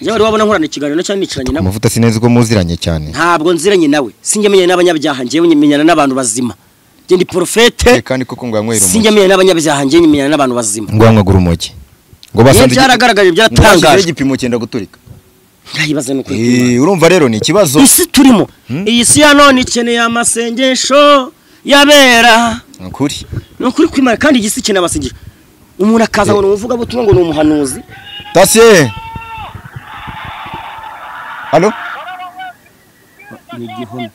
njyewe wari wabona nkorana ikiganiro cyangwa nicaranye nawe amavuta sineza uko muziranye cyane ntabwo nziranye nawe sinjya menyana n'abanyabyaha njyewe menyana n'abantu bazima njye ndi Eh, porofete kandi koko ngo yanywera umogi sinjya menyana n'abanyabyaha njyewe menyana n'abantu bazima ngo yanywagura umogi ngo yewe basanze byaragaragaye ngo bashyizeho byaratangaje igipimo cyenda guturika ndayibaza ni ukuri kw'Imana. Eh, urumva rero ni ikibazo isi turimo iyi si ya none ikeneye amasengesho yabera Ni ukuri ni ukuri kw'Imana kandi iyi si ikeneye amasengesho umuntu akaza ngo ni umuvugabutumwa ngo ni umuhanuzi tasiye halo ni igihome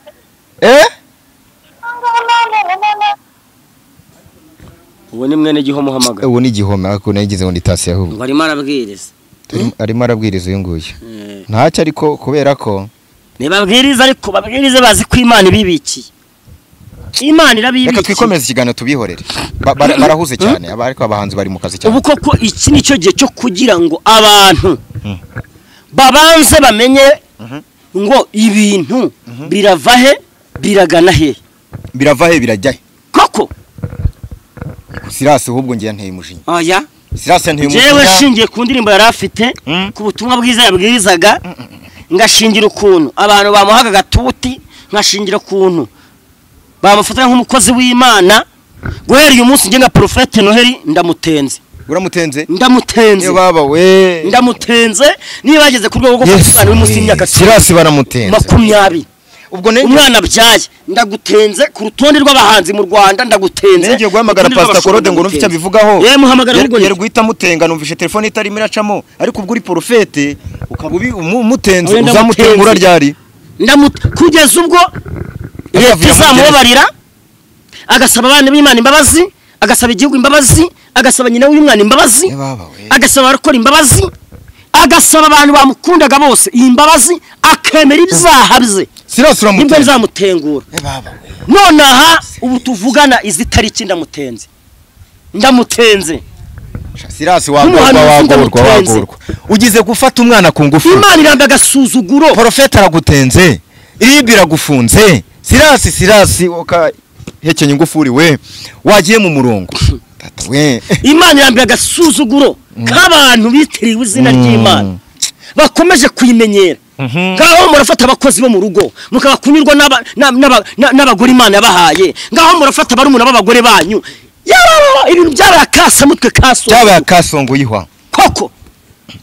eh uwo ni mwene gihome uhamagara ubu ni igihome ariko nayigize ngo ni tasiye ahubwo ngo arimo arabwiriza Arimo- arimo arabwiriza uyu nguyu ntacyo ariko kubera ko ntibabwirize ariko babwirize bazi ko imana ibibikiye imana reka irabibikiye twikomeze ikiganiro tubihorere Ba- bara- barahuze cyane aba- ariko abahanzi bari mu kazi cyane ubu koko iki ni cyo gihe cyo kugira ngo abantu babanze bamenye ngo ibintu birava he biragana he birava he birajya he koko sirasi ahubwo ngiye nteye umujinya oya sirasi yanteye jewe umujinya nshingiye ku ndirimbo yari afite Mm. ku butumwa bwiza yabwirizaga ngashingira ukuntu abantu bamuhaga agatuti ngashingira ukuntu bamufata nk'umukozi w'imana guhera uyu munsi njye nka porofete noheli ndamutenze uramutenze ndamutenze niyo baba we ndamutenze niba yageze ku rwego rwo Yesu, kuba umwana uri munsi y'imyaka cumi sirasi baramutenze makumyabiri ubwo nenge umwana abyaye ndagutenze ku rutonde rw'abahanzi mu rwanda ndagutenze nenge guhamagara Urutonde pasita rw'abashumba korode ngo urumve icyo ndagutenze. abivugaho yewe muhamagara ahubwo yari guhita amutenga numvishe telefone itarimo iracamo ariko ubwo uri porofete ukaba ubi- umu- umutenze Oya, ndamutenze. uzamutengura ryari ndamut- kugeza ubwo Akavuyo leta izamubabarira agasaba abana b'imana imbabazi agasaba igihugu imbabazi agasaba nyina w'umwana imbabazi Ye baba we. agasaba abakora imbabazi agasaba abantu bamukundaga bose iyi mbabazi akemera ibyaha bye sirasi nibwo uramutenze bizamutengura Ye baba we. none aha ubu tuvugana izi tariki ndamutenze ndamutenze sirasi wagorwa Nk'umuhanuzi wagorwa ndamutenze. wagorwa ugize gufata umwana ku ngufu imana irambe agasuzuguro porofete aragutenze ibi iragufunze sirasi sirasi ukahekenya ingufuri we wagiye mu murongo tata we imana irambiye agasuzuguro k'abantu bitiriwe izina ry'imana bakomeje kuyimenyera ngaho murafata abakozi bo mu rugo mukaba kunyurwa n'aba- na- n'aba- na- n'abagore imana yabahaye ngaho murafata barumuna b'abagore banyu yararara ibintu byabaye akasamutwe kaso cyabaye akasongo yihwa koko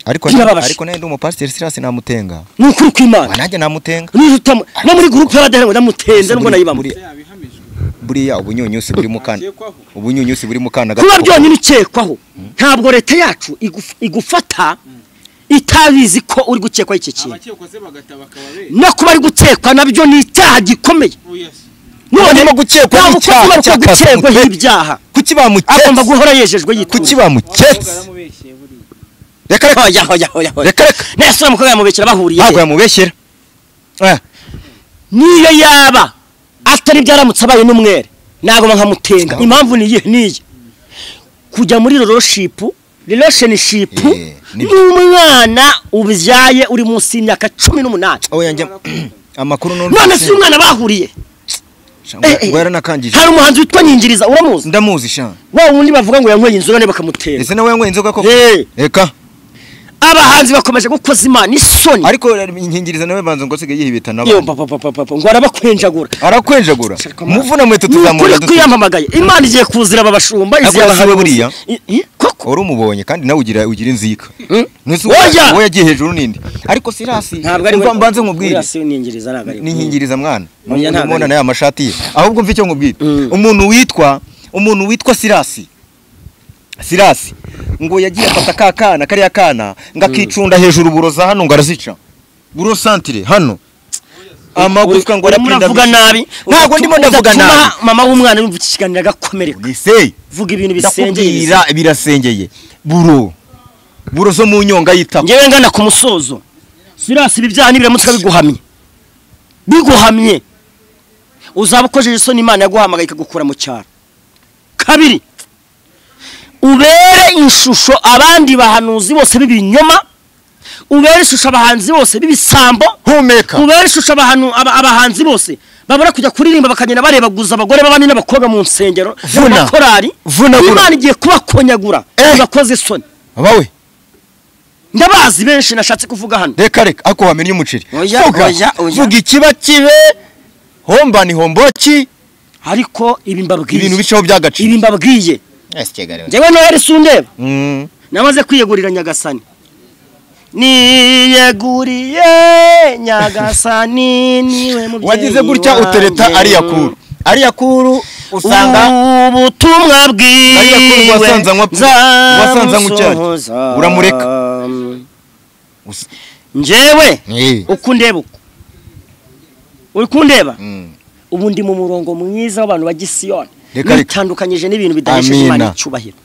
ariko Birababaje. ariko nenda umupasiteri sirasi namutenga ni ukuri kw'imana wanajye namutenga Niba utamu- no muri gurupe y'abadahera ngo ndamutenze nubwo nayibamo buriya ubunyunyusi buri mu kana ubunyunyusi buri mu kana kuba gato. byonyine ukekwaho ntabwo leta yacu iguf- igufata itabizi ko uri gukekwaho iki kintu no kuba ari gukekwa nabyo ni icyaha gikomeye Barimo gukekwa nta ni mukozi icyaha uba cya gukekwaho kasumutwe. ibyaha kuki bamuketse agomba guhora yejejwe yitura kuki bamuketse reka reka Hoya, hoya, hoya, hoya. Reka, reka. nese uriya mukobwa yamubekera bahuriye ntabwo he? yamubeshyera Eh, niyo yaba atari byaramutse abaye n'umwere ntabwo nkamutenga impamvu niyi niyi kujya muri roroshipu relationship Eh, ni- n'umwana ubyaye uri munsi y'imyaka cumi n'umunani oya njya amakuru n'urundi none si umwana bahuriye eh, eh. ngo yaranakangije hari umuhanzi witwa nyingiriza uramuzi ndamuzi shan wa wundi bavuga ngo yanyweye inzoga none bakamutera ese nawe yanyweye inzoga koko Eh. reka abahanzi bakomeje gukoza imana isoni ariko inkingirizo nawe banza ngo asigaye yihibita Yo, n'abandi papa, papa, papa, ngo arabakwenjagura arakwenjagura muvuna mweto ni ukuri tuzamurira duto kwiyamamagaye imana igiye kuzira aba bashumba izi Ariko abahanuzi. si we buriya? I- i- koko wari umubonye kandi nawe ugira ugira inzika Ntese uwo- Oya! uwo yagiye hejuru n'indi ariko sirasi ntabwo ari mva- mbanze nkubwire Uriya si unyingiriza ntabwo ari we. n'inkingiriza mwana Oya, ntabwo mubona ari- nayo amashati ye ahubwo mva icyo nkubwira Mm. umuntu witwa umuntu witwa sirasi sirasi ngo yagiye afata ka kana kariya kana ngo akicunda hejuru buroza hano ngo arazica buro santire hano amagufwa ngo urimo uravuga nabi ntabwo ndimo ndavuga ugatuma nabi mama w'umwana yumva iki kiganiro agakomereka Nisei vuga ibintu bisengeye ndakubwira birasengeye buro buro zo mu nyonga yitako ngewe ngana ku musozo sirasi ibi byaha n'ibiramutse biguhamye biguhamye uzaba ukojeje isoni imana yaguhamagaye ikagukura mu cyaro kabiri ubere ishusho abandi bahanuzi bose b'ibinyoma ubere ishusho abahanzi bose b'ibisambo humeka ubere ishusho abantu- aba- abahanzi bose babura kujya kuririmba bakagenda barebaguza abagore b'abandi n'abakobwa mu nsengero Vuna. n'amakorari Vunagura. imana igiye kubakonyagura Eh. bakoze isoni bawe ndabazi benshi nashatse kuvuga hano reka reka ako wamenya umuceri Oya, Vuga. oya, oya. vuga ikiba kibe homba ni homboki ariko ibi mbabwiye ibintu bishaho by'agaciro ibi mbabwiye njyewe noheli sundeba namaze kwiyegurira nyagasani niyeguriye nyagasani niwe mubyeyi wagize gutya wanjye. utereta ariya kuru ariya kuru usanga ubutumwa bwiwe Ariya kuru wasanze anywa- wasanze anywa icyayi. nzamusohoza. Uramureka. Usa- njyewe Eh. uko ndeba uko uri kundeba Mm. ubu ndi mu murongo mwiza w'abantu ba gisiyoni Reka, reka. nitandukanyije n'ibintu bidahesheje Amina. imana icyubahiro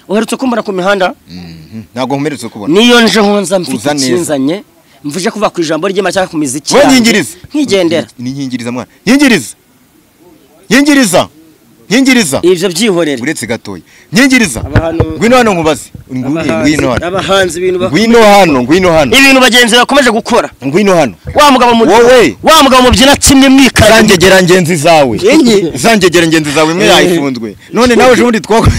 uherutse kumbona ku mihanda Mhm. ntabwo nkomeretse kubona niyo nje nkunza mfite Uza neza. ikinzanye mvuje kuva ku ijambo ry'imana cyangwa ku miziki we yanjye, nyingiriza nkigendera ni nyingiriza mwana nyingiriza nyingiriza nyingiriza ibyo byihorere uretse gatoya nyingiriza Abantu- ngwino hano nkubaze ngwino ngwino Abahanzi- hano abahanzi ibintu bak- ngwino hano ngwino hano ibintu bagenzi bakomeje gukora ngwino hano wa mugabo mu Wowe. wa mugabo mubyina kimwe mwikara zangegera ngenzi zawe zangegera ngenzi zawe imwe yayifunzwe none nawe ejo bundi twakora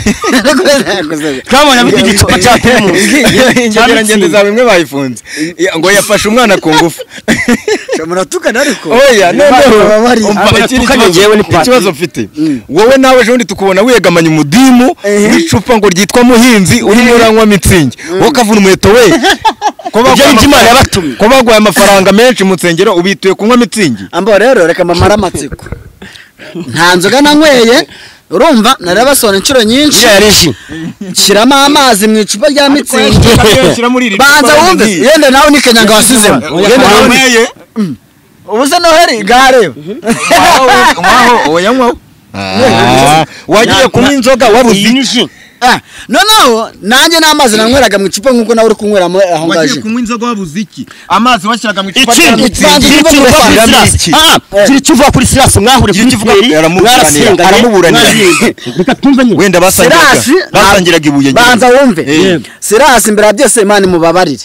twabonye abafite igicupa cya primusi ingegera ngenzi zawe imwe bayifunze Ya- ngo yafashe umwana ku ngufu muratukana ariko oya baba bari- noneho umva ikindi abatukanye jewe ni kibazo pati. ikibazo mfite wowe nawe ejo bundi tukubona wegamanye umudimu n'icupa ngo ryitwa muhinzi urimo uranywa mitsingi wowe ukavuna umuheto we ko baguha Ibyo ni Imana amafaranga- yabatumye. ko baguhaye amafaranga menshi mu nsengero ubituye kunywa mitsingi ambo rero reka mamara amatsiko nta nzoga nanyweye urumva narabasona inshuro nyinshi ya reji shyiramo amazi mu icupa rya mitsingi shyira muri iri banza cupa wumve ngiye. yenda nawe ni kenyanga wasizemo yenda nawe ni- wanyweye ubu se noheli gare waho wayanywaho wagiye kunywa inzoga wabuze inyuji Ah, noneho nanjye n'amazi nanyweraga mu icupa nk'uko nawe uri kunyweramo aho ngaje kunywa inzoga wabuze iki amazi washyiraga mu icupa rya ikindi mitsingi Mitsingi. kiri kiva kuri sirasi Mitsingi. Ah, ah, kiri kiva kuri sirasi mwahure kuri kivuga- kigeri aramuburanira, aramuburanira. reka twumve nyine wenda basangiraga Serasi- basangiraga ibuye ry'inzoga. banza wumve Eh. sirasi imbere ya byose imana imubabarire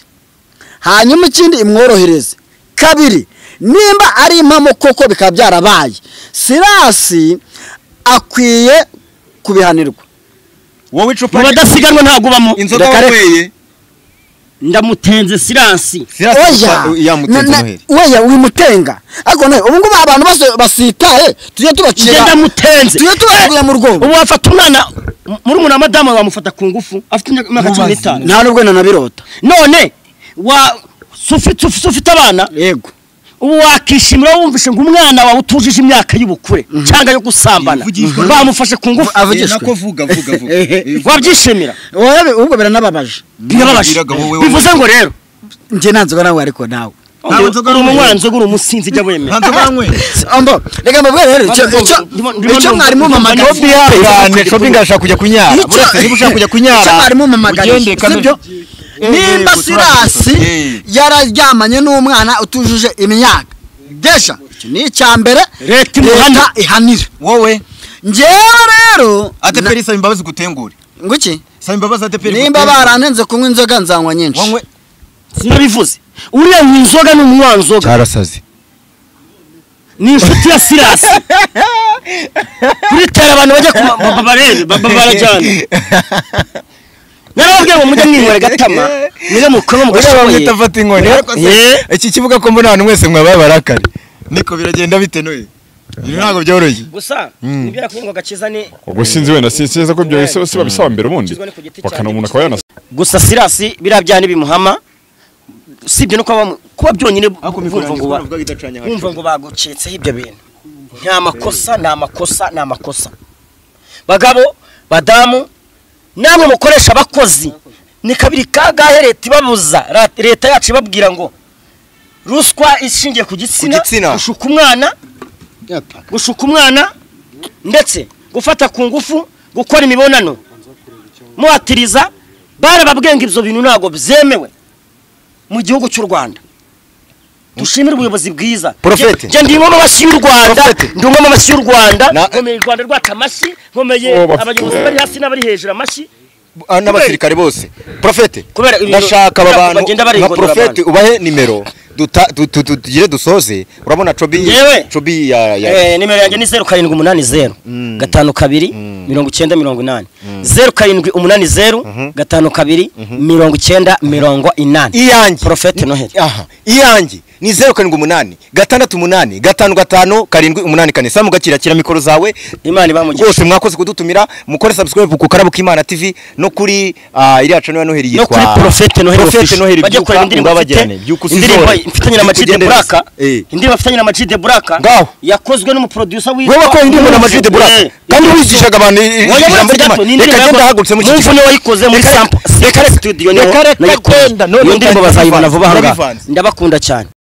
hanyuma ikindi imworohereze kabiri nimba ari impamo koko bikaba byarabaye sirasi akwiye kubihanirwa wowe icupa mu badasiganwa ntabwo ubamo inzoga Reka reka. wanyweye ndamutenze sirasi oya yamutinze na- na- noheli oya wimutenga ariko nawe ubu ngubu abantu bose basitaye tujye njye tubacira ndamutenze tujye tubacira mu rwobo ubu wafata umwana muri wa madamu wamufata ku ngufu afite imyaka imyaka cumi n'itanu nta nubwo nanabirota none wa si ufite si ufite abana yego ubu wakishimira wumvishe ngo umwana wawe utujije imyaka y'ubukure cyangwa yo gusambana Yivugishwa. bamufashe ku ngufu avugishwe. nako vuga vuga vuga wabyishimira Oya, ahubwo biranababaje birababaje Wabwiraga wowe bivuze ngo rero njye nta nzoga nawe ariko nawe uri uri umunywanzoga uri umusinzi jya wemera ntabwo banyweye ambo reka mbabwire rero icyo Ndimo- icyo ndimo- ndimo- icyo mwari mumamagariye Ndimo- cyane shopping ashaka kujya kunyara Icyo- burasa niba ushaka kujya kunyara icyo mwari mumamagariye ugende kandi- sibyo nimba yego, sirasi turabikoze. yararyamanye n'umwana utujuje imyaka desha icyo ni icya mbere Leta imuhana. ihanira wowe njyewe rero ateperi saba imbabazi gutengure nguki saba imbabazi ateperi nimba baranenze kunywa inzoga nzanywa nyinshi wanywe sinabivuze uriya nywa inzoga ni umunywanzoga cyarasaze ni inshuti ya sirasi kuritera abantu bajya ku ma- ba- barebe ba- ba- barajyana narababwiye ngo mujye mwinywera gatama mujye mukora oya mugashoboye bamwita fata inkoni ariko se Eh. iki kivuga ko mbona abantu mwese mwaba barakari niko biragenda bite noye ibi ntabwo byoroshye gusa nibyo nakuvuga ngo agakiza ni ubwo sinzi wenda sinzi neza ko byahise se babisaba mbere ubundi bakana umuntu akaba yanasa gusa sirasi biriya byana ntibimuhama sibyo no kuba bamu- kuba byonyine bumva ngo ba- bumva ngo bagucitseho ibyo bintu nta makosa nta makosa nta makosa bagabo badamu namwe mukoresha abakozi ni kabiri kagahe leta ibabuza ra- leta yacu ibabwira ngo ruswa ishingiye ku Ku gitsina. gitsina gushuka umwana gushuka umwana ndetse gufata ku ngufu gukora imibonano muhatiriza barababwiye ngo ibyo bintu ntabwo byemewe mu gihugu cy'u rwanda dushimire ubuyobozi bwiza Prophet. Njye- njye ndi umwe mu mashyi y'u rwanda Prophet. ndi umwe mu mashyi y'u rwanda Na- nkomeye u rwanda rwacu amashyi nkomeye Oh, bafite- abayobozi bari hasi n'abari hejuru amashyi ah, n'abasirikare bose profete Kubera ibintu- ndashaka aba kubera bantu bagenda nka barigondora profete ubahe nimero duta- tu- tu- tu- tugire dusoze urabona cobi Yewe. cobi ya ya Eh, nimero yanjye ni zeru karindwi umunani zeru gatanu kabiri mirongo icyenda mirongo inani zeru karindwi umunani zeru gatanu kabiri mirongo icyenda mirongo inani iyanjye Prophet Noheli. aha iyanjye ni zeru karindwi umunani gatandatu umunani gatanu gatanu karindwi umunani kane samu gakira kira mikoro zawe imana ibamugisha rwose mwakoze kudutumira mukore subscribe ku karabo k'imana tv no kuri ah, iriya channel ya noheli no yitwa kuri profete noheli Prophet Noheli bajya Byuka kureba indirimbo Ngabajyane, mfite Byuka usizore. indirimbo mfitanye na Byuka Majide ugendere Buraka Eh. indirimbo mfitanye na Majide Buraka Ngaho. yakozwe n'umuproducer witwa wowe wakora indirimbo na Majide Buraka Eh. kandi wigishaga abantu i- i- Oya, ijambo munsi ry'Imana gato, ni reka indirimbo genda ya- hahagurutse mu Munsi kiciro. niwe wayikoze muri Reka- Sample- reka- Sample Studio niho reka- reka nayikoze. genda, none Iyo ndirimbo ndayivanze. bazayibona vuba aha ngaha Ndayivanze. ndabakunda cyane